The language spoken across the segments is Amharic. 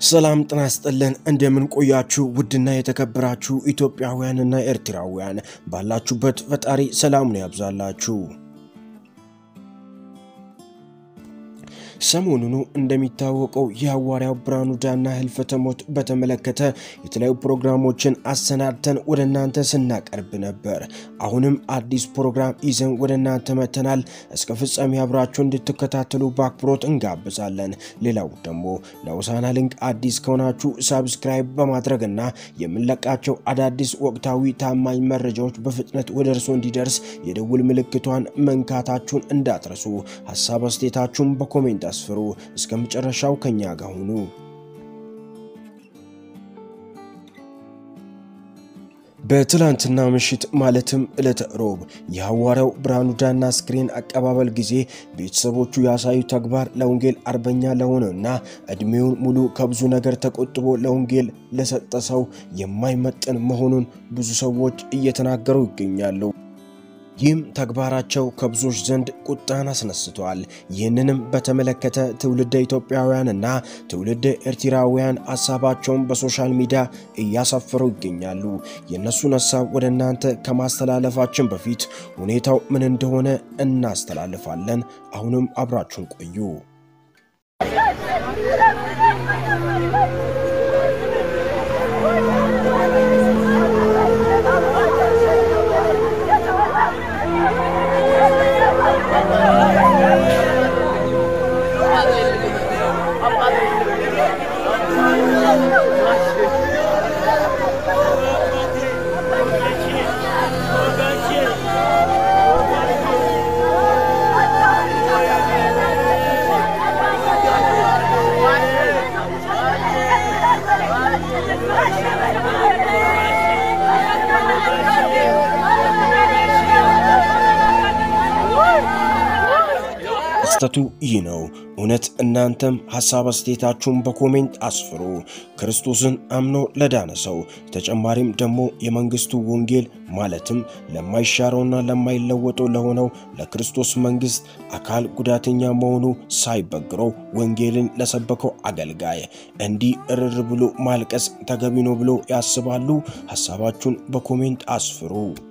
ሰላም ጤና ይስጥልን። እንደምን ቆያችሁ? ውድና የተከበራችሁ ኢትዮጵያውያንና ኤርትራውያን ባላችሁበት ፈጣሪ ሰላሙን ያብዛላችሁ። ሰሞኑኑ እንደሚታወቀው የሐዋርያው ብርሃኑ ጁላ ህልፈተ ሞት በተመለከተ የተለያዩ ፕሮግራሞችን አሰናድተን ወደ እናንተ ስናቀርብ ነበር። አሁንም አዲስ ፕሮግራም ይዘን ወደ እናንተ መጥተናል። እስከ ፍጻሜ አብራችሁ እንድትከታተሉ በአክብሮት እንጋብዛለን። ሌላው ደግሞ ለሆሳዕና ሊንክ አዲስ ከሆናችሁ ሳብስክራይብ በማድረግና የምንለቃቸው አዳዲስ ወቅታዊ ታማኝ መረጃዎች በፍጥነት ወደ እርሶ እንዲደርስ የደውል ምልክቷን መንካታችሁን እንዳትረሱ። ሀሳብ አስተያየታችሁን በኮሜንት አስፍሩ። እስከ መጨረሻው ከኛ ጋር ሁኑ። በትላንትና ምሽት ማለትም ዕለተ ሮብ የሐዋርያው ብርሃኑ ጁላ አስክሬን አቀባበል ጊዜ ቤተሰቦቹ ያሳዩ ተግባር ለወንጌል አርበኛ ለሆነና ዕድሜውን ሙሉ ከብዙ ነገር ተቆጥቦ ለወንጌል ለሰጠ ሰው የማይመጥን መሆኑን ብዙ ሰዎች እየተናገሩ ይገኛሉ። ይህም ተግባራቸው ከብዙዎች ዘንድ ቁጣን አስነስቷል። ይህንንም በተመለከተ ትውልደ ኢትዮጵያውያንና ትውልደ ኤርትራውያን ሀሳባቸውን በሶሻል ሚዲያ እያሰፈሩ ይገኛሉ። የእነሱን ሀሳብ ወደ እናንተ ከማስተላለፋችን በፊት ሁኔታው ምን እንደሆነ እናስተላልፋለን። አሁንም አብራችሁን ቆዩ። ክስተቱ ይህ ነው። እውነት እናንተም ሐሳብ አስተያየታችሁን በኮሜንት አስፍሩ። ክርስቶስን አምኖ ለዳነ ሰው ተጨማሪም ደግሞ የመንግስቱ ወንጌል ማለትም ለማይሻረውና ለማይለወጠው ለሆነው ለክርስቶስ መንግስት አካል ጉዳተኛ መሆኑ ሳይበግረው ወንጌልን ለሰበከው አገልጋይ እንዲህ እርር ብሎ ማልቀስ ተገቢ ነው ብሎ ያስባሉ? ሐሳባችሁን በኮሜንት አስፍሩ።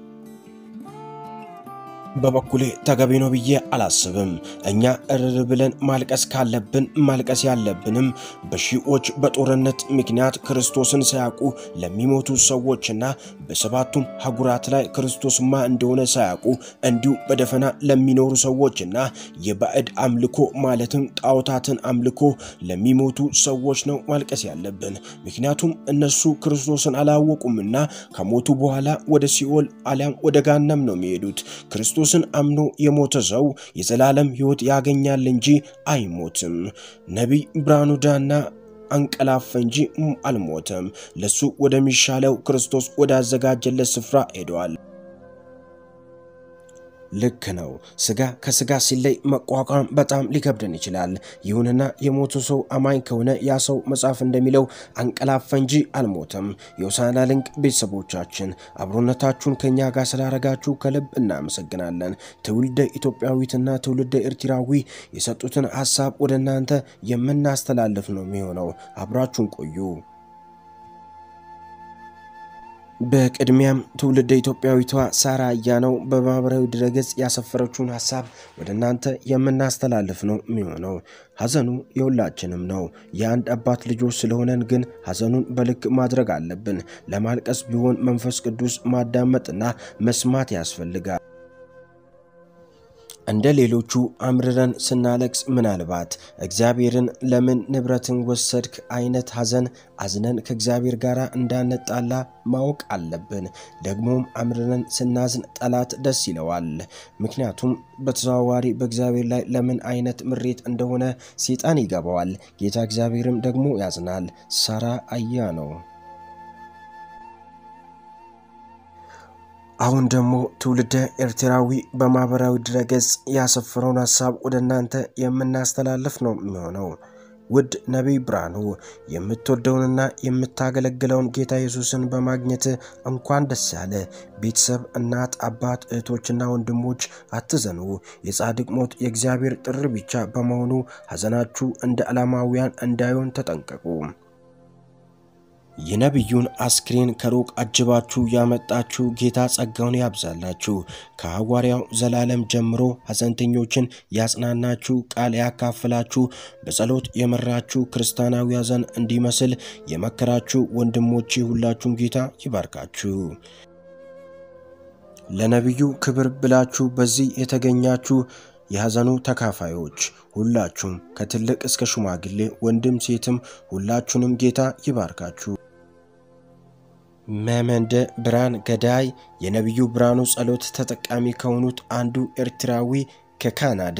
በበኩሌ ተገቢ ነው ብዬ አላስብም። እኛ እርር ብለን ማልቀስ ካለብን ማልቀስ ያለብንም በሺዎች በጦርነት ምክንያት ክርስቶስን ሳያውቁ ለሚሞቱ ሰዎችና በሰባቱም ሀጉራት ላይ ክርስቶስ ማ እንደሆነ ሳያውቁ እንዲሁ በደፈና ለሚኖሩ ሰዎችና የባዕድ አምልኮ ማለትም ጣዖታትን አምልኮ ለሚሞቱ ሰዎች ነው ማልቀስ ያለብን። ምክንያቱም እነሱ ክርስቶስን አላወቁምና ከሞቱ በኋላ ወደ ሲኦል አሊያም ወደ ጋናም ነው የሚሄዱት። ክርስቶስን አምኖ የሞተ ሰው የዘላለም ሕይወት ያገኛል እንጂ አይሞትም። ነቢይ ብርሃኑ ጁላ አንቀላፈ እንጂ አልሞተም። ለሱ ወደሚሻለው ክርስቶስ ወዳዘጋጀለት ስፍራ ሄደዋል። ልክ ነው። ስጋ ከስጋ ሲለይ መቋቋም በጣም ሊከብደን ይችላል። ይሁንና የሞቱ ሰው አማኝ ከሆነ ያ ሰው መጽሐፍ እንደሚለው አንቀላፈ እንጂ አልሞተም። የሆሳዕና ሊንክ ቤተሰቦቻችን አብሮነታችሁን ከእኛ ጋር ስላረጋችሁ ከልብ እናመሰግናለን። ትውልደ ኢትዮጵያዊትና ትውልደ ኤርትራዊ የሰጡትን ሀሳብ ወደ እናንተ የምናስተላልፍ ነው የሚሆነው። አብራችሁን ቆዩ። በቅድሚያም ትውልደ ኢትዮጵያዊቷ ሳራ አያነው በማህበራዊ ድረገጽ ያሰፈረችውን ሀሳብ ወደ እናንተ የምናስተላልፍ ነው የሚሆነው። ሐዘኑ የሁላችንም ነው። የአንድ አባት ልጆች ስለሆነን ግን ሐዘኑን በልክ ማድረግ አለብን። ለማልቀስ ቢሆን መንፈስ ቅዱስ ማዳመጥና መስማት ያስፈልጋል። እንደ ሌሎቹ አምርረን ስናለቅስ ምናልባት እግዚአብሔርን ለምን ንብረትን ወሰድክ አይነት ሐዘን አዝነን ከእግዚአብሔር ጋር እንዳንጣላ ማወቅ አለብን። ደግሞም አምርረን ስናዝን ጠላት ደስ ይለዋል። ምክንያቱም በተዘዋዋሪ በእግዚአብሔር ላይ ለምን አይነት ምሬት እንደሆነ ሰይጣን ይገባዋል። ጌታ እግዚአብሔርም ደግሞ ያዝናል። ሳራ አያ ነው። አሁን ደግሞ ትውልደ ኤርትራዊ በማህበራዊ ድረገጽ ያሰፈረውን ሀሳብ ወደ እናንተ የምናስተላልፍ ነው የሚሆነው። ውድ ነቢይ ብርሃኑ የምትወደውንና የምታገለግለውን ጌታ ኢየሱስን በማግኘት እንኳን ደስ ያለ። ቤተሰብ፣ እናት፣ አባት፣ እህቶችና ወንድሞች አትዘኑ። የጻድቅ ሞት የእግዚአብሔር ጥሪ ብቻ በመሆኑ ሐዘናችሁ እንደ ዓላማውያን እንዳይሆን ተጠንቀቁ። የነቢዩን አስክሬን ከሩቅ አጅባችሁ ያመጣችሁ ጌታ ጸጋውን ያብዛላችሁ። ከሐዋርያው ዘላለም ጀምሮ ሐዘንተኞችን ያጽናናችሁ፣ ቃል ያካፍላችሁ፣ በጸሎት የመራችሁ፣ ክርስቲያናዊ ሐዘን እንዲመስል የመከራችሁ ወንድሞቼ ሁላችሁም ጌታ ይባርካችሁ። ለነቢዩ ክብር ብላችሁ በዚህ የተገኛችሁ የሐዘኑ ተካፋዮች ሁላችሁም ከትልቅ እስከ ሽማግሌ ወንድም ሴትም ሁላችሁንም ጌታ ይባርካችሁ። መመንደ ብርሃን ገዳይ የነቢዩ ብርሃኑ ጸሎት ተጠቃሚ ከሆኑት አንዱ ኤርትራዊ ከካናዳ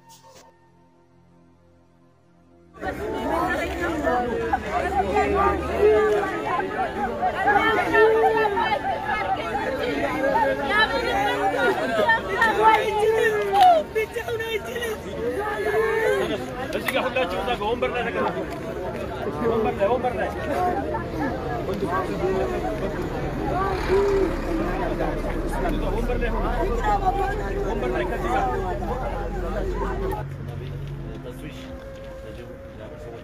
እዚህ ጋር ሁላችሁ እዛ ጋር ወንበር ላይ ተቀመጡ። ወንበር ላይ ወንበር ላይ ወንበር ላይ ሆኑ። ወንበር ላይ ከዚህ ጋር ተስዊሽ ለጅቡ ሰዎች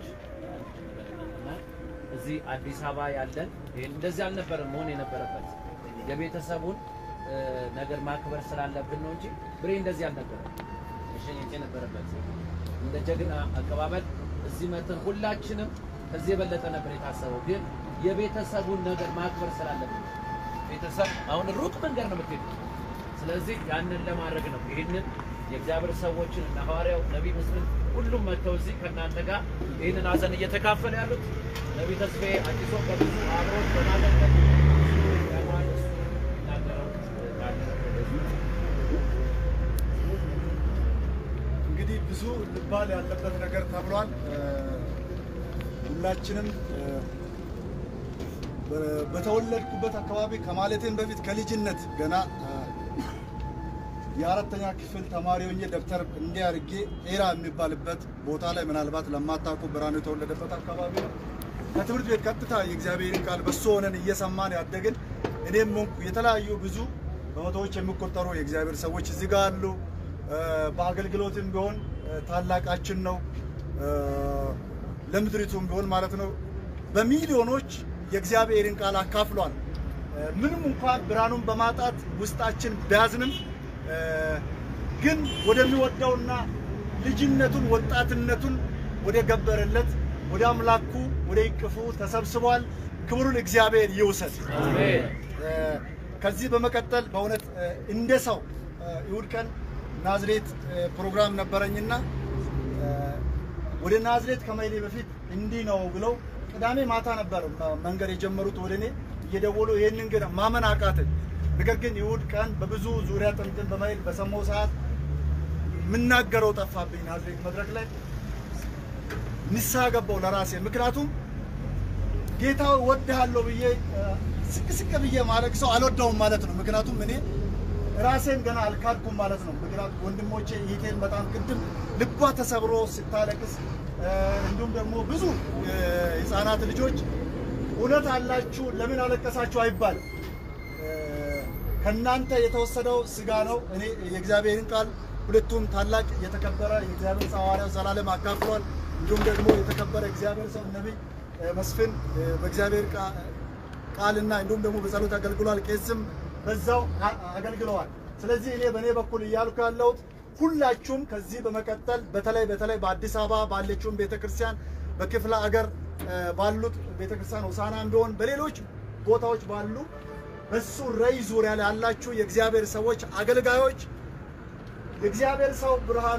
እዚህ አዲስ አበባ ያለን ይሄን እንደዚህ አልነበረም መሆን የነበረበት የቤተሰቡን እ፣ ነገር ማክበር ስላለብን ነው እንጂ ብሬ እንደዚህ አልነበረም መሸኘት የነበረበት እንደ ጀግና አቀባበል እዚህ መተን ሁላችንም ከዚህ የበለጠ ነበር የታሰበው፣ ግን የቤተሰቡን ነገር ማክበር ስላለብን ነው። ቤተሰብ አሁን ሩቅ መንገድ ነው የምትሄዱት። ስለዚህ ያንን ለማድረግ ነው ይህንን የእግዚአብሔር ሰዎችን እና ሐዋርያው ነቢይ ምስልን ሁሉም መጥተው እዚህ ከእናንተ ጋር ይህንን ሀዘን እየተካፈለ ያሉት ነቢይ ተስፋዬ አዲሶ በብዙ አብሮት በማገልገል ያማል እሱ ይናገረው ያለ እንግዲህ ብዙ ልባል ያለበት ነገር ተብሏል። እ፣ ሁላችንም እ፣ በ- በተወለድኩበት አካባቢ ከማለቴም በፊት ከልጅነት ገና እ፣ የአራተኛ ክፍል ተማሪ ሆኜ ደብተር እንዲህ አድርጌ ኤራ የሚባልበት ቦታ ላይ ምናልባት ለማታውቁ ብርሃኑ የተወለደበት አካባቢ ነው። ከትምህርት ቤት ቀጥታ የእግዚአብሔርን ቃል በሱ ሆነን እየሰማን ያደግን እኔም ሆንኩ የተለያዩ ብዙ በመቶዎች የሚቆጠሩ የእግዚአብሔር ሰዎች እዚህ ጋር አሉ። እ፣ በአገልግሎትም ቢሆን እ፣ ታላቃችን ነው እ፣ ለምድሪቱም ቢሆን ማለት ነው በሚሊዮኖች የእግዚአብሔርን ቃል አካፍሏል። እ፣ ምንም እንኳን ብርሃኑን በማጣት ውስጣችን ቢያዝንም እ፣ ግን ወደሚወደውና ልጅነቱን ወጣትነቱን ወደ ገበረለት ወደ አምላኩ ወደ ይቅፉ ተሰብስቧል። ክብሩን እግዚአብሔር ይውሰድ። አሜን። እ፣ ከዚህ በመቀጠል በእውነት እ፣ እንደ ሰው እ፣ እሑድ ቀን ናዝሬት እ፣ ፕሮግራም ነበረኝና እ፣ ወደ ናዝሬት ከመሄዴ በፊት እንዲህ ነው ብለው ቅዳሜ ማታ ነበር መ- መንገድ የጀመሩት ወደ እኔ እየደወሉ ይህንን ግን ማመን አቃተኝ። ነገር ግን እሑድ ቀን በብዙ ዙሪያ ጥምጥም በመሄድ በሰማው ሰዓት የምናገረው ጠፋብኝ። ናዝሬት መድረክ ላይ ንስሐ ገባው ለራሴ ምክንያቱም ጌታ ወድሃለሁ ብዬ እ፣ ስቅ ስቅ ብዬ ማድረግ ሰው አልወደውም ማለት ነው። ምክንያቱም እኔ ራሴን ገና አልካድኩም ማለት ነው። ምክንያቱም ወንድሞቼ ይቴን በጣም ቅድም ልቧ ተሰብሮ ስታለቅስ እ፣ እንዲሁም ደግሞ ብዙ እ፣ ህፃናት ልጆች እውነት አላችሁ ለምን አለቀሳችሁ አይባልም። እ፣ ከእናንተ የተወሰደው ስጋ ነው። እኔ የእግዚአብሔርን ቃል ሁለቱም ታላቅ የተከበረ የእግዚአብሔር ሰው ሐዋርያው ዘላለም አካፍሏል። እንዲሁም ደግሞ የተከበረ እግዚአብሔር ሰው ነቢይ እ፣ መስፍን እ፣ በእግዚአብሔር ቃ- ቃልና እንዲሁም ደግሞ በጸሎት አገልግሏል። ቄስም በዛው አ- አገልግለዋል። ስለዚህ እኔ በእኔ በኩል እያልኩ ያለሁት ሁላችሁም ከዚህ በመቀጠል በተለይ በተለይ በአዲስ አበባ ባለችውን ቤተክርስቲያን በክፍለ አገር እ፣ ባሉት ቤተክርስቲያን ሆሳዕናም ቢሆን በሌሎች ቦታዎች ባሉ በሱ ረይ ዙሪያ ላይ ያላችሁ የእግዚአብሔር ሰዎች አገልጋዮች የእግዚአብሔር ሰው ብርሃኑ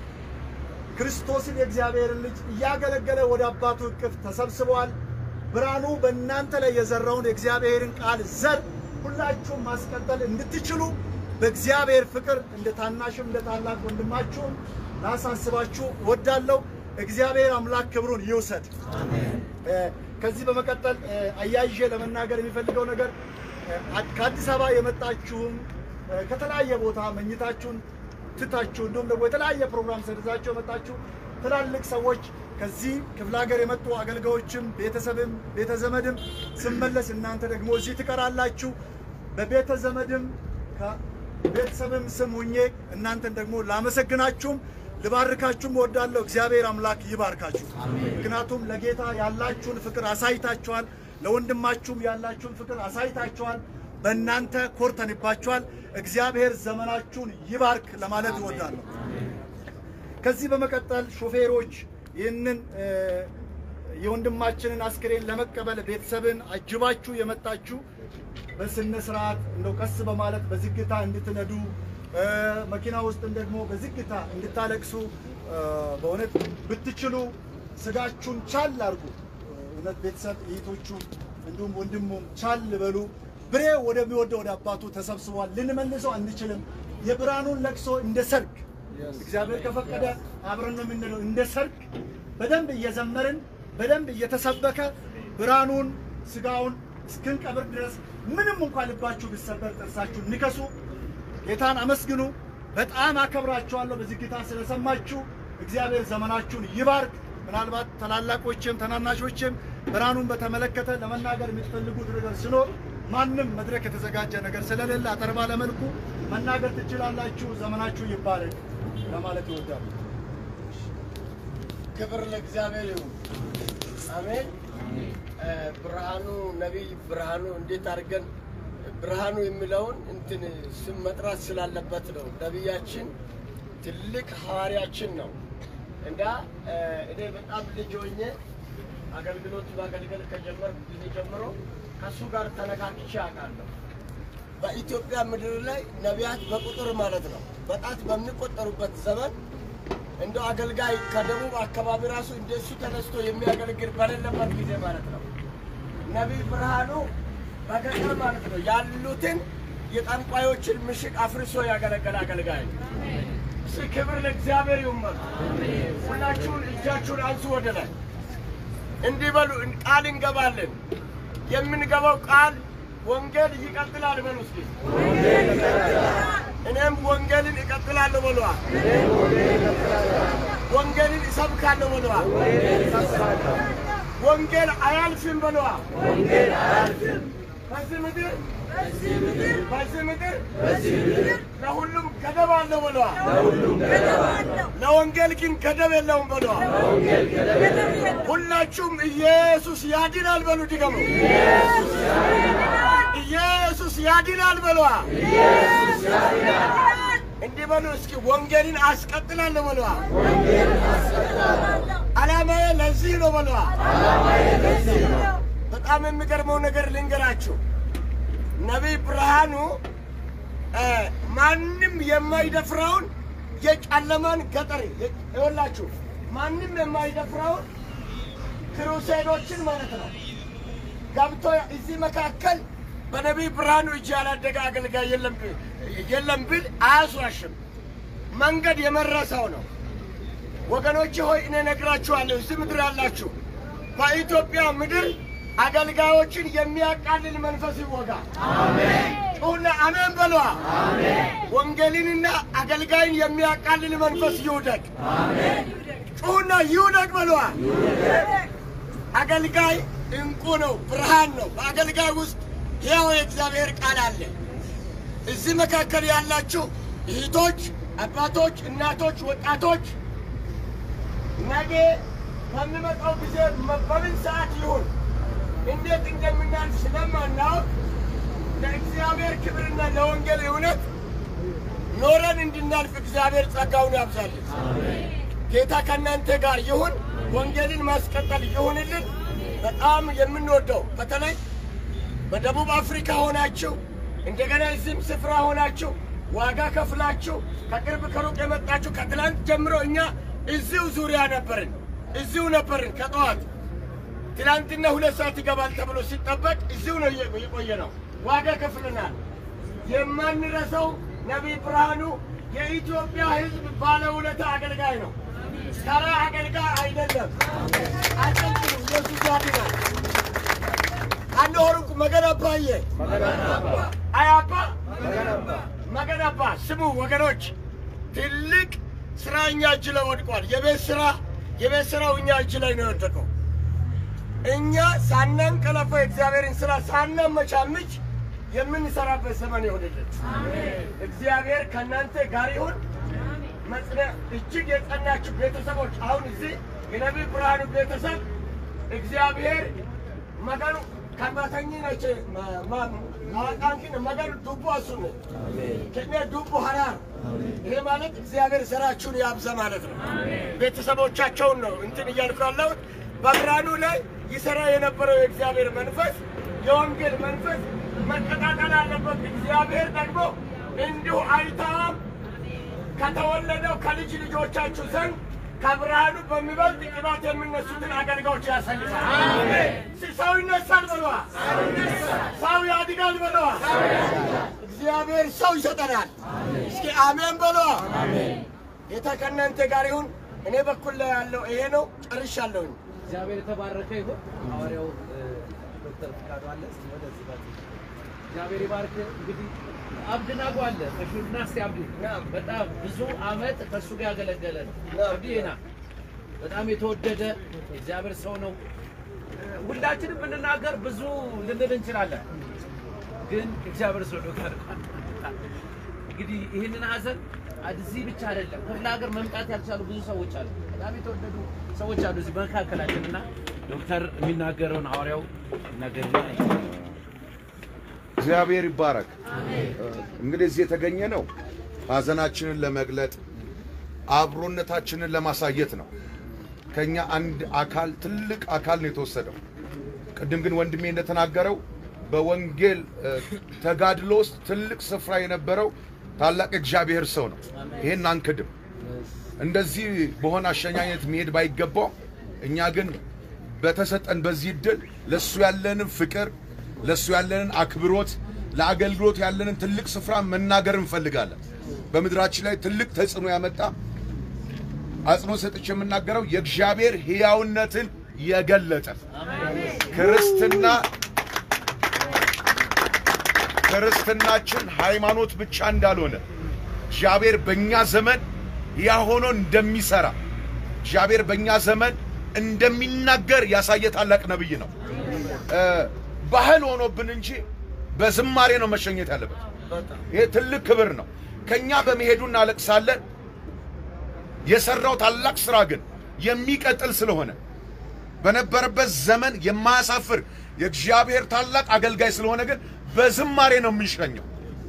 ክርስቶስን የእግዚአብሔርን ልጅ እያገለገለ ወደ አባቱ እቅፍ ተሰብስበዋል። ብርሃኑ በእናንተ ላይ የዘራውን የእግዚአብሔርን ቃል ዘር ሁላችሁም ማስቀጠል እንድትችሉ በእግዚአብሔር ፍቅር እንደ ታናሽም እንደ ታላቅ ወንድማችሁም ላሳስባችሁ እወዳለሁ። እግዚአብሔር አምላክ ክብሩን ይውሰድ። እ፣ ከዚህ በመቀጠል እ፣ አያይዤ ለመናገር የሚፈልገው ነገር እ፣ አ- ከአዲስ አበባ የመጣችሁም እ፣ ከተለያየ ቦታ መኝታችሁን ትታችሁ እንዲሁም ደግሞ የተለያየ ፕሮግራም ሰርዛችሁ የመጣችሁ ትላልቅ ሰዎች ከዚህ ክፍለ ሀገር የመጡ አገልጋዮችም ቤተሰብም ቤተ ዘመድም ስመለስ እናንተ ደግሞ እዚህ ትቀራላችሁ። በቤተ ዘመድም ከቤተሰብም ስም ሁኜ እናንተን ደግሞ ላመሰግናችሁም ልባርካችሁም እወዳለሁ። እግዚአብሔር አምላክ ይባርካችሁ። ምክንያቱም ለጌታ ያላችሁን ፍቅር አሳይታችኋል። ለወንድማችሁም ያላችሁን ፍቅር አሳይታችኋል። በእናንተ ኮርተንባችኋል። እግዚአብሔር ዘመናችሁን ይባርክ ለማለት እወዳለሁ። ከዚህ በመቀጠል ሾፌሮች ይህንን እ፣ የወንድማችንን አስክሬን ለመቀበል ቤተሰብን አጅባችሁ የመጣችሁ በስነ ስርዓት እንደው ቀስ በማለት በዝግታ እንድትነዱ እ፣ መኪና ውስጥም ደግሞ በዝግታ እንድታለቅሱ እ፣ በእውነት ብትችሉ ስጋችሁን ቻል አድርጉ። እውነት ቤተሰብ እህቶቹ እንዲሁም ወንድሙም ቻል በሉ። ብሬ ወደሚወደው ወደ አባቱ ተሰብስቧል። ልንመልሰው አንችልም። የብርሃኑን ለቅሶ እንደ ሰርግ እግዚአብሔር ከፈቀደ አብረን ነው የምንለው። እንደ ሰርግ በደንብ እየዘመርን በደንብ እየተሰበከ ብርሃኑን ስጋውን እስክንቀብር ድረስ ምንም እንኳን ልባችሁ ቢሰበር ጥርሳችሁን ንከሱ። ጌታን አመስግኑ። በጣም አከብራችኋለሁ። በዝግታ ስለሰማችሁ እግዚአብሔር ዘመናችሁን ይባርክ። ምናልባት ታላላቆችም ታናናሾችም ብርሃኑን በተመለከተ ለመናገር የምትፈልጉት ነገር ሲኖር ማንም መድረክ የተዘጋጀ ነገር ስለሌለ አጠር ባለ መልኩ መናገር ትችላላችሁ። ዘመናችሁ ይባረክ ለማለት ይወዳሉ። ክብር ለእግዚአብሔር ይሁን። አሜን። እ፣ ብርሃኑ ነቢይ ብርሃኑ እንዴት አድርገን ብርሃኑ የሚለውን እንትን ስም መጥራት ስላለበት ነው። ነቢያችን ትልቅ ሐዋርያችን ነው እና እ፣ እኔ በጣም ልጅ ሆኜ አገልግሎት ማገልገል ከጀመርኩ ጊዜ ጀምሮ ከእሱ ጋር ተነካክቼ አውቃለሁ። በኢትዮጵያ ምድር ላይ ነቢያት በቁጥር ማለት ነው በጣት በሚቆጠሩበት ዘመን እንደ አገልጋይ ከደቡብ አካባቢ ራሱ እንደሱ ተነስቶ የሚያገለግል በሌለበት ጊዜ ማለት ነው። ነቢይ ብርሃኑ በገጠር ማለት ነው ያሉትን የጠንቋዮችን ምሽግ አፍርሶ ያገለገለ አገልጋይ ነው። እስኪ ክብር ለእግዚአብሔር ይሁን በሉ። ሁላችሁን እጃችሁን አንሱ ወደ ላይ እንዲህ በሉ። ቃል እንገባለን። የምንገባው ቃል ወንጌል ይቀጥላል በሉ እስኪ። እኔም ወንጌልን እቀጥላለሁ በለዋ። ወንጌልን እሰብካለሁ በለዋ። ወንጌል አያልፍም በለዋ። በዚህ ምድር በዚህ ምድር ለሁሉም ገደብ አለው በለዋ። ለወንጌል ግን ገደብ የለውም በለዋ። ሁላችሁም ኢየሱስ ያድናል በሉ። ድገሙ። ኢየሱስ ያድናል በለዋ። እንዲህ በሉ እስኪ ወንጌልን አስቀጥላለሁ በለዋ። ዓላማዬ ለዚህ ነው በለዋ። በጣም የሚገርመው ነገር ልንገራችሁ። ነቢይ ብርሃኑ እ፣ ማንም የማይደፍረውን የጨለማን ገጠር ይወላችሁ ማንም የማይደፍረውን ክሩሴዶችን ማለት ነው ገብቶ እዚህ መካከል በነቢይ ብርሃኑ እጅ ያላደገ አገልጋይ የለም የለም ብል አያስዋሽም። መንገድ የመረሰው ነው። ወገኖቼ ሆይ እኔ ነግራችኋለሁ፣ እዚህ ምድር ያላችሁ በኢትዮጵያ ምድር አገልጋዮችን የሚያቃልል መንፈስ ይወጋ። ጩሁና አሜን በሏ። ወንጌልንና አገልጋይን የሚያቃልል መንፈስ ይውደቅ። ጩሁና ይውደቅ በሏ። አገልጋይ እንቁ ነው፣ ብርሃን ነው። በአገልጋይ ውስጥ ሕያው የእግዚአብሔር ቃል አለ። እዚህ መካከል ያላችሁ እህቶች፣ አባቶች፣ እናቶች፣ ወጣቶች ነገ በሚመጣው ጊዜ በምን ሰዓት ይሁን እንዴት እንደምናልፍ ስለማናውቅ ለእግዚአብሔር ክብርና ለወንጌል እውነት ኖረን እንድናልፍ እግዚአብሔር ጸጋውን ያብዛልን። ጌታ ከእናንተ ጋር ይሁን። ወንጌልን ማስቀጠል ይሁንልን። በጣም የምንወደው በተለይ በደቡብ አፍሪካ ሆናችሁ እንደገና እዚህም ስፍራ ሆናችሁ ዋጋ ከፍላችሁ ከቅርብ ከሩቅ የመጣችሁ ከትላንት ጀምሮ እኛ እዚሁ ዙሪያ ነበርን፣ እዚሁ ነበርን ከጠዋት ትላንትና ሁለት ሰዓት ይገባል ተብሎ ሲጠበቅ እዚሁ ነው የቆየ ነው። ዋጋ ከፍለናል። የማንረሳው ነቢይ ብርሃኑ የኢትዮጵያ ሕዝብ ባለውለታ አገልጋይ ነው። ተራ አገልጋይ አይደለም። አጨብጭቡ። ኢየሱስ ያድናል። አንድ ሆርንኩ መገናባዬ አያባ መገናባ ስሙ ወገኖች፣ ትልቅ ስራ እኛ እጅ ላይ ወድቋል። የቤት ስራ የቤት ስራው እኛ እጅ ላይ ነው የወደቀው። እኛ ሳናንቀላፋ የእግዚአብሔርን ስራ ሳናመቻምች የምንሰራበት ዘመን ይሆንልን። እግዚአብሔር ከእናንተ ጋር ይሁን። መጽነ እጅግ የጸናችሁ ቤተሰቦች አሁን እዚህ የነቢይ ብርሃኑ ቤተሰብ እግዚአብሔር መገኑ ከማተኝ ነች ማቃንኪን መገር ዱቡ አሱን ከኔ ዱቡ ሀራር ይሄ ማለት እግዚአብሔር ስራችሁን ያብዛ ማለት ነው። ቤተሰቦቻቸውን ነው እንትን እያልኩ ያለሁት። በብርሃኑ ላይ ይሰራ የነበረው የእግዚአብሔር መንፈስ የወንጌል መንፈስ መቀጣጠል አለበት። እግዚአብሔር ደግሞ እንዲሁ አይታም ከተወለደው ከልጅ ልጆቻችሁ ዘንድ ከብርሃኑ በሚበልጥ ቅባት የሚነሱትን አገልጋዮች ያሰልፋል። ሰው ይነሳል በለዋ፣ ሰው ያድጋል በለዋ። እግዚአብሔር ሰው ይሰጠናል። እስኪ አሜን በለዋ። ጌታ ከእናንተ ጋር ይሁን። እኔ በኩል ላይ ያለው ይሄ ነው። ጨርሻለሁኝ። እግዚአብሔር የተባረከ ይሁን። ሐዋርያው ዶክተር ፍቃዱ አለ። እስቲ ወደዚህ ጋር እግዚአብሔር ይባርክ። እንግዲህ አብድናጎ አለ ከሹና እስቲ አብዲ በጣም ብዙ አመት ከእሱ ጋር ያገለገለ ነው። አብዲ ና በጣም የተወደደ እግዚአብሔር ሰው ነው። ሁላችንም ብንናገር ብዙ ልንል እንችላለን፣ ግን እግዚአብሔር ሰው ነው ጋር እንግዲህ ይህንን ሀዘን እዚህ ብቻ አይደለም፣ ክፍለ ሀገር መምጣት ያልቻሉ ብዙ ሰዎች አሉ። በጣም የተወደዱ ሰዎች አሉ እዚህ መካከላችን እና ዶክተር የሚናገረውን ሐዋርያው ይናገርና እግዚአብሔር ይባረክ። እንግዲህ እዚህ የተገኘ ነው ሀዘናችንን ለመግለጥ አብሮነታችንን ለማሳየት ነው። ከኛ አንድ አካል ትልቅ አካል ነው የተወሰደው። ቅድም ግን ወንድሜ እንደተናገረው በወንጌል እ፣ ተጋድሎ ውስጥ ትልቅ ስፍራ የነበረው ታላቅ እግዚአብሔር ሰው ነው። ይሄን አንክድም። እንደዚህ በሆነ አሸኛኘት መሄድ ባይገባው እኛ ግን በተሰጠን በዚህ እድል ለእሱ ያለንን ፍቅር ለእሱ ያለንን አክብሮት ለአገልግሎት ያለንን ትልቅ ስፍራ መናገር እንፈልጋለን። በምድራችን ላይ ትልቅ ተጽዕኖ ያመጣ አጽንኦ ሰጥቼ የምናገረው የእግዚአብሔር ሕያውነትን የገለጠ ክርስትና ክርስትናችን ሃይማኖት ብቻ እንዳልሆነ እግዚአብሔር በእኛ ዘመን ያ ሆኖ እንደሚሰራ እግዚአብሔር በእኛ ዘመን እንደሚናገር ያሳየ ታላቅ ነብይ ነው። እ፣ ባህል ሆኖብን እንጂ በዝማሬ ነው መሸኘት ያለበት። ይሄ ትልቅ ክብር ነው። ከኛ በመሄዱ እናለቅሳለን። የሰራው ታላቅ ስራ ግን የሚቀጥል ስለሆነ በነበረበት ዘመን የማያሳፍር የእግዚአብሔር ታላቅ አገልጋይ ስለሆነ ግን በዝማሬ ነው የምንሸኘው።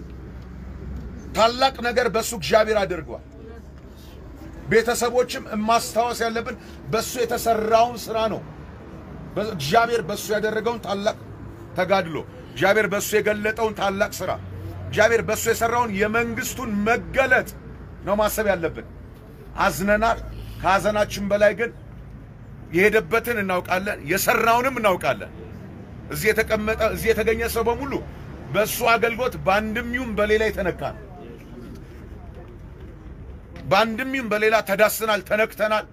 ታላቅ ነገር በእሱ እግዚአብሔር አድርጓል። ቤተሰቦችም ማስታወስ ያለብን በእሱ የተሰራውን ስራ ነው። በ- እግዚአብሔር በእሱ ያደረገውን ታላቅ ተጋድሎ፣ እግዚአብሔር በእሱ የገለጠውን ታላቅ ስራ፣ እግዚአብሔር በእሱ የሰራውን የመንግስቱን መገለጥ ነው ማሰብ ያለብን። አዝነናል። ከሀዘናችን በላይ ግን የሄደበትን እናውቃለን፣ የሰራውንም እናውቃለን። እዚህ የተቀመጠ እዚህ የተገኘ ሰው በሙሉ በእሱ አገልግሎት በአንድም ይሁን በሌላ የተነካ ነው። በአንድም ይሁን በሌላ ተዳስናል፣ ተነክተናል።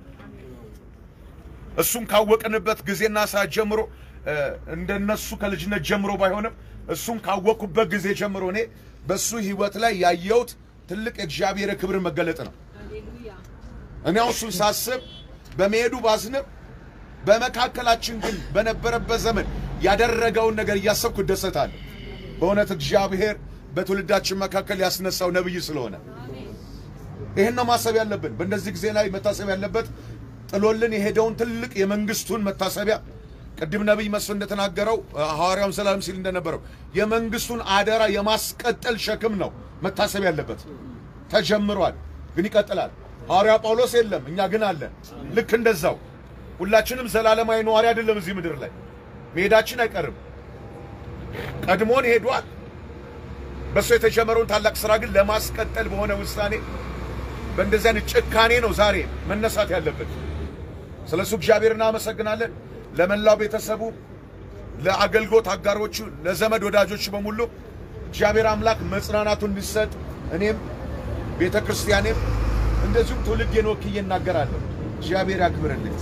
እሱን ካወቅንበት ጊዜና ሰዓት ጀምሮ እ፣ እንደነሱ ከልጅነት ጀምሮ ባይሆንም እሱን ካወቅኩበት ጊዜ ጀምሮ እኔ በእሱ ህይወት ላይ ያየሁት ትልቅ የእግዚአብሔር የክብር መገለጥ ነው። እኔ አሁን እሱን ሳስብ በመሄዱ ባዝንም በመካከላችን ግን በነበረበት ዘመን ያደረገውን ነገር እያሰብኩ እደሰታለሁ። በእውነት እግዚአብሔር በትውልዳችን መካከል ያስነሳው ነብይ ስለሆነ ይህን ነው ማሰብ ያለብን። በእንደዚህ ጊዜ ላይ መታሰብ ያለበት ጥሎልን የሄደውን ትልቅ የመንግስቱን መታሰቢያ ቅድም ነቢይ መስፍን እንደተናገረው ሐዋርያውን ሰላም ሲል እንደነበረው የመንግስቱን አደራ የማስቀጠል ሸክም ነው መታሰብ ያለበት። ተጀምሯል፣ ግን ይቀጥላል። ሐዋርያ ጳውሎስ የለም፣ እኛ ግን አለን። ልክ እንደዛው ሁላችንም ዘላለማዊ ነዋሪ አይደለም እዚህ ምድር ላይ መሄዳችን አይቀርም። ቀድሞን ሄዷል። በእሱ የተጀመረውን ታላቅ ስራ ግን ለማስቀጠል በሆነ ውሳኔ በእንደዚህ አይነት ጭካኔ ነው ዛሬ መነሳት ያለበት። ስለ እሱ እግዚአብሔር እናመሰግናለን። ለመላው ቤተሰቡ፣ ለአገልግሎት አጋሮቹ፣ ለዘመድ ወዳጆቹ በሙሉ እግዚአብሔር አምላክ መጽናናቱን እንዲሰጥ እኔም ቤተ ክርስቲያኔም እንደዚሁም ትውልዴን ወክዬ እናገራለሁ። እግዚአብሔር ያክብርልኝ።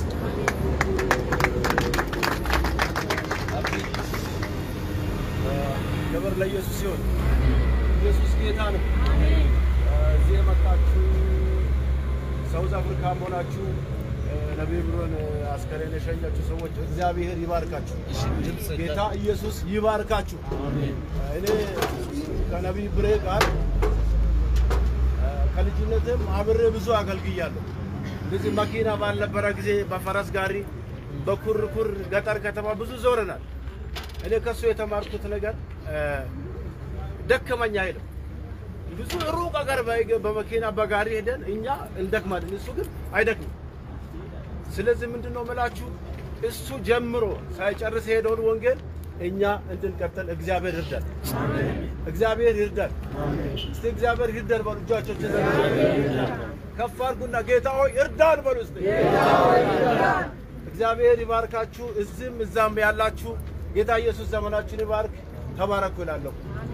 ክብር ለኢየሱስ ሲሆን ኢየሱስ ጌታ ነው። እዚህ የመጣችሁ ሳውዝ አፍሪካ ሆናችሁ ነቢይ ብሎን አስከሬን የሸኛችሁ ሰዎች እግዚአብሔር ይባርካችሁ። ጌታ ኢየሱስ ይባርካችሁ። እኔ ከነቢይ ብሬ ጋር ከልጅነትም አብሬ ብዙ አገልግያለሁ። እንደዚህ መኪና ባልነበረ ጊዜ በፈረስ ጋሪ በኩርኩር ገጠር ከተማ ብዙ ዞረናል። እኔ ከሱ የተማርኩት ነገር እ፣ ደከመኝ አይልም። ብዙ ሩቅ አገር በእግ- በመኪና በጋሪ ሄደን እኛ እንደክማለን፣ እሱ ግን አይደክምም። ስለዚህ ምንድን ነው የምላችሁ እሱ ጀምሮ ሳይጨርስ የሄደውን ወንጌል እኛ እንድንቀጥል እግዚአብሔር ይርዳል። እግዚአብሔር ይርዳል። እስቲ እግዚአብሔር ይርዳል በሉ። እጃቸውን ከፍ አድርጉና ጌታ ሆይ እርዳን በሉ እስቲ። እግዚአብሔር ይባርካችሁ። እዚህም እዛም ያላችሁ ጌታ ኢየሱስ ዘመናችሁን ይባርክ። ተባረኩ ይላለሁ።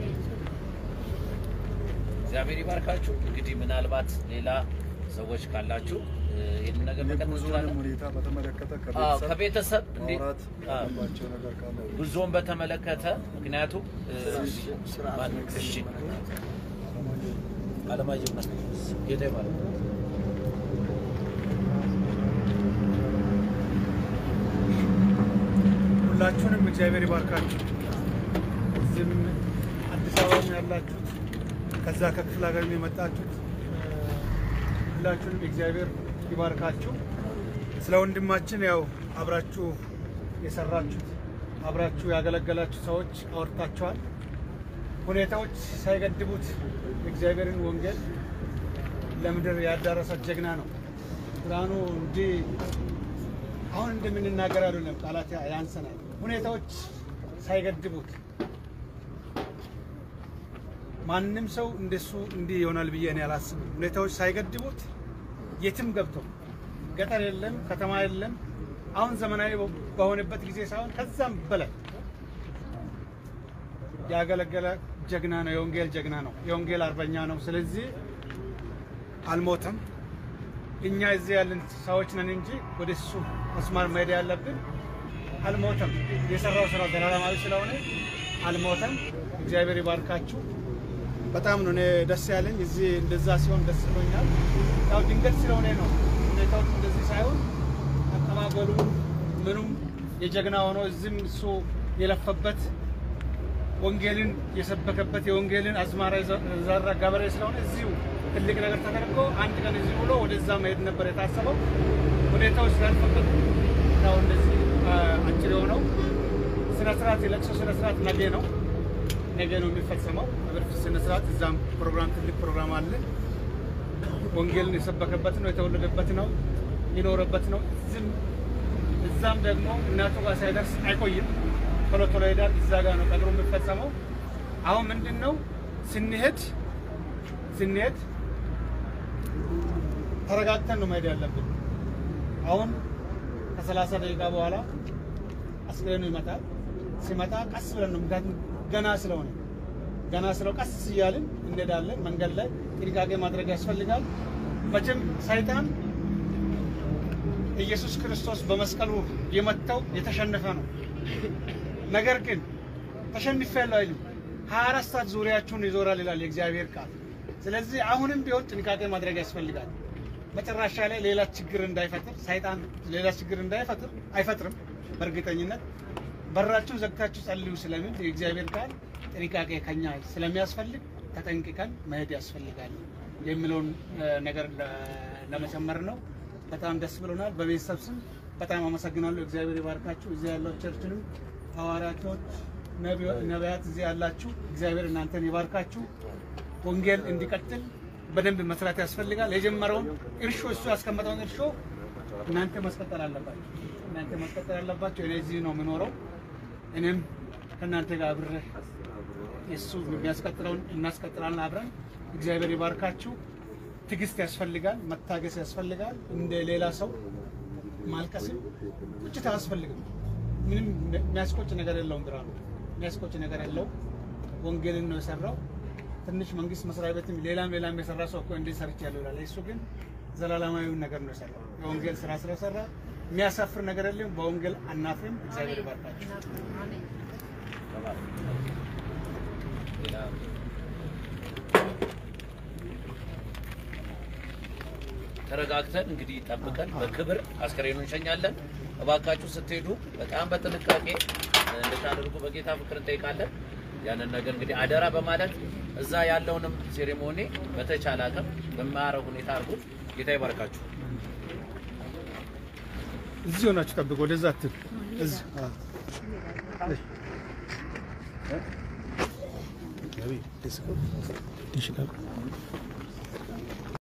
እግዚአብሔር ይባርካችሁ። እንግዲህ ምናልባት ሌላ ሰዎች ካላችሁ እ፣ ይህንን ነገር መቀጠል የጉዞንም እንችላለን። ሁኔታ በተመለከተ አዎ፣ ከቤተሰብ ከቤተሰብ እንዴ ማውራት አዎ፣ ያለባቸው ነገር ካለ ጉዞን በተመለከተ ምክንያቱም እ፣ እሺ አለማየሁ ጌታ ይባርክ። ሁላችሁንም እግዚአብሔር ይባርካችሁ። እዚህም አዲስ አበባ ያላችሁት ከዛ ከክፍለ ሀገር የመጣችሁት እ፣ ሁላችሁንም እግዚአብሔር ይባርካችሁ። ስለ ወንድማችን ያው አብራችሁ የሰራችሁት አብራችሁ ያገለገላችሁ ሰዎች አወርታችኋል። ሁኔታዎች ሳይገድቡት የእግዚአብሔርን ወንጌል ለምድር ያዳረሰ ጀግና ነው። ብርሃኑ እንዲህ አሁን እንደምንናገር አይደለም፣ ቃላት ያንሰናል። ሁኔታዎች ሳይገድቡት ማንም ሰው እንደሱ እንዲህ ይሆናል ብዬ እኔ አላስብም። ሁኔታዎች ሳይገድቡት የትም ገብቶ ገጠር የለም ከተማ የለም። አሁን ዘመናዊ በሆነበት ጊዜ ሳይሆን ከዛም በላይ ያገለገለ ጀግና ነው። የወንጌል ጀግና ነው። የወንጌል አርበኛ ነው። ስለዚህ አልሞተም። እኛ እዚህ ያለን ሰዎች ነን እንጂ ወደ እሱ መስማር መሄድ ያለብን አልሞተም። የሰራው ስራ ዘላለማዊ ስለሆነ አልሞተም። እግዚአብሔር ይባርካችሁ። በጣም ነው እኔ ደስ ያለኝ። እዚህ እንደዛ ሲሆን ደስ ብሎኛል። ያው ድንገት ስለሆነ ነው ሁኔታዎች እንደዚህ ሳይሆን አቀባበሉ ምኑም የጀግና ሆኖ እዚህም እሱ የለፈበት ወንጌልን የሰበከበት የወንጌልን አዝማራ የዘራ ገበሬ ስለሆነ እዚሁ ትልቅ ነገር ተደርጎ አንድ ቀን እዚህ ብሎ ወደዛ መሄድ ነበር የታሰበው። ሁኔታዎች ስላልፈቀዱ ያው እንደዚህ አ፣ አጭር የሆነው ስነ ስርዓት የለቅሶ ስነ ስርዓት ነገ ነው። ነገ ነው የሚፈጸመው ቀብር ስነ ስርዓት። እዛም ፕሮግራም ትልቅ ፕሮግራም አለ። ወንጌልን የሰበከበት ነው፣ የተወለደበት ነው፣ የኖረበት ነው። እዚህም እዛም ደግሞ እናቱ ጋር ሳይደርስ አይቆይም። ቶሎ ቶሎ ሄዳል። እዛ ጋር ነው ቀብሩ የሚፈጸመው። አሁን ምንድን ነው ስንሄድ ስንሄድ ተረጋግተን ነው መሄድ ያለብን። አሁን ከሰላሳ ደቂቃ በኋላ አስክሬኑ ይመጣል። ሲመጣ ቀስ ብለን ነው ምክንያቱም ገና ስለሆነ ገና ስለው ቀስ እያልን እንሄዳለን። መንገድ ላይ ጥንቃቄ ማድረግ ያስፈልጋል። መቼም ሰይጣን ኢየሱስ ክርስቶስ በመስቀሉ የመታው የተሸነፈ ነው። ነገር ግን ተሸንፌያለሁ አይልም። ሀያ አራት ሰዓት ዙሪያችሁን ይዞራል ይላል የእግዚአብሔር ቃል። ስለዚህ አሁንም ቢሆን ጥንቃቄ ማድረግ ያስፈልጋል። መጨረሻ ላይ ሌላ ችግር እንዳይፈጥር ሰይጣን ሌላ ችግር እንዳይፈጥር አይፈጥርም። በእርግጠኝነት በራችሁን ዘግታችሁ ጸልዩ ስለሚል የእግዚአብሔር ቃል ጥንቃቄ ከኛ ስለሚያስፈልግ ተጠንቅቀን መሄድ ያስፈልጋል የሚለውን እ፣ ነገር ለ- ለመጨመር ነው። በጣም ደስ ብሎናል። በቤተሰብ ስም በጣም አመሰግናለሁ። እግዚአብሔር ይባርካችሁ። እዚህ ያለው ቸርችንም ሐዋርያቶች፣ ነቢዮ- ነቢያት እዚህ ያላችሁ እግዚአብሔር እናንተን ይባርካችሁ። ወንጌል እንዲቀጥል በደንብ መስራት ያስፈልጋል። የጀመረውን እርሾ እሱ ያስቀመጠውን እርሾ እናንተ ማስቀጠል አለባችሁ። እናንተ ማስቀጠል አለባችሁ። እኔ እዚህ ነው የምኖረው። እኔም ከእናንተ ጋር አብሬ እሱ የሚያስቀጥለውን እናስቀጥላለን አብረን። እግዚአብሔር ይባርካችሁ። ትዕግስት ያስፈልጋል፣ መታገስ ያስፈልጋል። እንደ ሌላ ሰው ማልቀስም ቁጭት አያስፈልግም። ምንም የሚያስቆጭ ነገር የለውም። ብርሃኑ የሚያስቆጭ ነገር የለውም። ወንጌልን ነው የሰራው። ትንሽ መንግስት መስሪያ ቤትም ሌላም ሌላም የሰራ ሰው እኮ እንዲህ ሰርቻለሁ ይላል። እሱ ግን ዘላለማዊውን ነገር ነው የሰራው። የወንጌል ስራ ስለሰራ የሚያሳፍር ነገር የለም። በወንጌል አናፍርም። እግዚአብሔር ይባርካችሁ። ሌላ ተረጋግተን እንግዲህ ጠብቀን በክብር አስከሬኑን እንሸኛለን። እባካችሁ ስትሄዱ በጣም በጥንቃቄ እንድታደርጉ በጌታ ፍቅር እንጠይቃለን። ያንን ነገር እንግዲህ አደራ በማለት እዛ ያለውንም ሴሬሞኒ በተቻለ አቅም በማያረግ ሁኔታ አድርጉት። ጌታ ይባርካችሁ። እዚህ ሆናችሁ ጠብቁ። ወደዛ አትል። እዚህ አዎ። እሺ። እ?